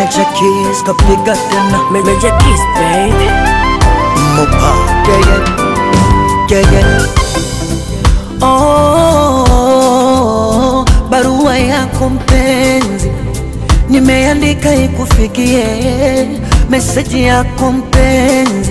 Meneja Keys kapiga tena Meneja Kiss baby Mopa yeah, yeah. Yeah, yeah. Oh, barua yako mpenzi nimeandika ikufikie, meseji yako mpenzi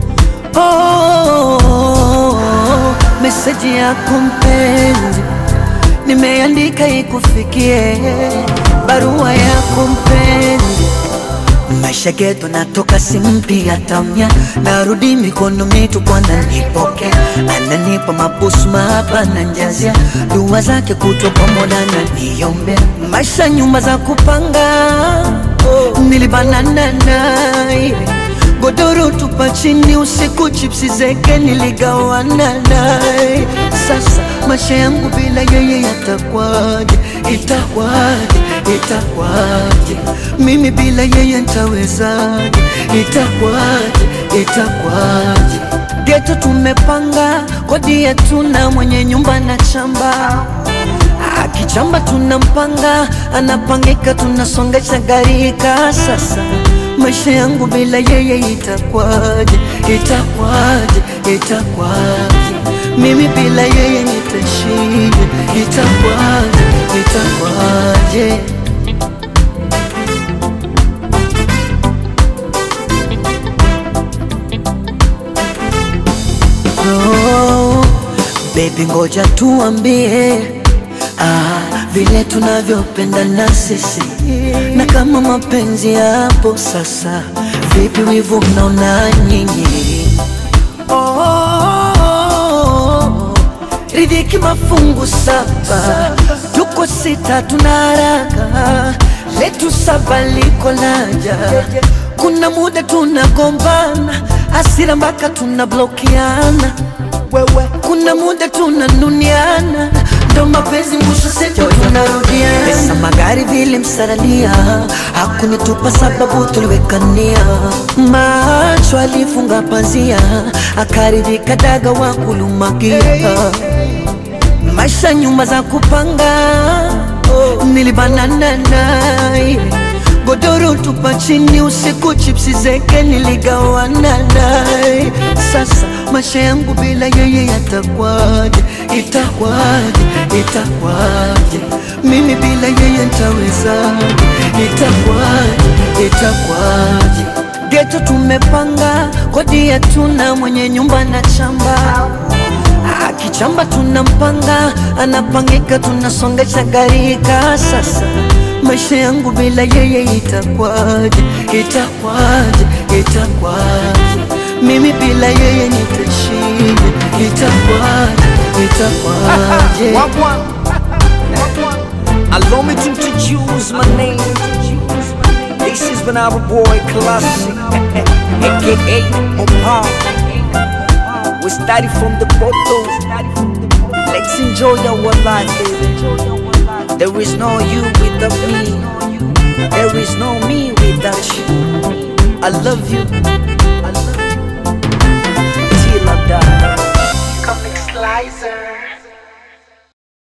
oh, meseji yako mpenzi nimeandika ikufikie, barua yako mpenzi maisha geto natoka simpi tamya narudi mikono mitupu ananipokea ananipa mabusu mapa na njazia dua zake kutwa pamoja na niombea maisha nyumba za kupanga nilibanana naye godoro tupa chini usiku chipsi zeke niligawana naye sasa maisha yangu bila yeye yatakwaje itakwaje itakwaje mimi bila yeye ntawezaje itakwaje itakwaje geto tumepanga kodi yetu na mwenye nyumba na chamba akichamba tunampanga anapangika tunasongesha garika sasa maisha yangu bila yeye itakwaje itakwaje itakwaje mimi bila yeye nitashije itakwaje itakwaje oh, baby ngoja tuambie ah, vile tunavyopendana sisi na kama mapenzi yapo sasa vipi wivu mnaona nyinyi oh, ridhiki mafungu saba tuko sita tuna haraka letu saba liko laja kuna muda tunagombana asira mpaka tunablokiana wewe kuna muda tunanuniana ndo mapenzi mwisho sejo tunarudia pesa magari vile msaralia hakunitupa sababu tuliwekania macho alifunga pazia akaridhika daga wa kulumakia maisha nyumba za kupanga nilibanana naye godoro tupa chini usiku chipsi zeke niligawana naye sasa maisha yangu bila yeye yatakwaje itakwaje itakwaje mimi bila yeye ntawezaje itakwaje itakwaje geto tumepanga kodi yetu na mwenye nyumba na chamba akichamba tunampanga anapangika tunasongesha garika sasa maisha yangu bila yeye itakwaje itakwaje itakwaje mimi bila yeye nitashije itakwaje itakwaje Wagwan Allow me to introduce my name This is Banana Boy Classic AKA Mopa We started from the bottom Let's enjoy our life baby There is no you without me There is no me without you I love you I love you Till I die Comic Slicer.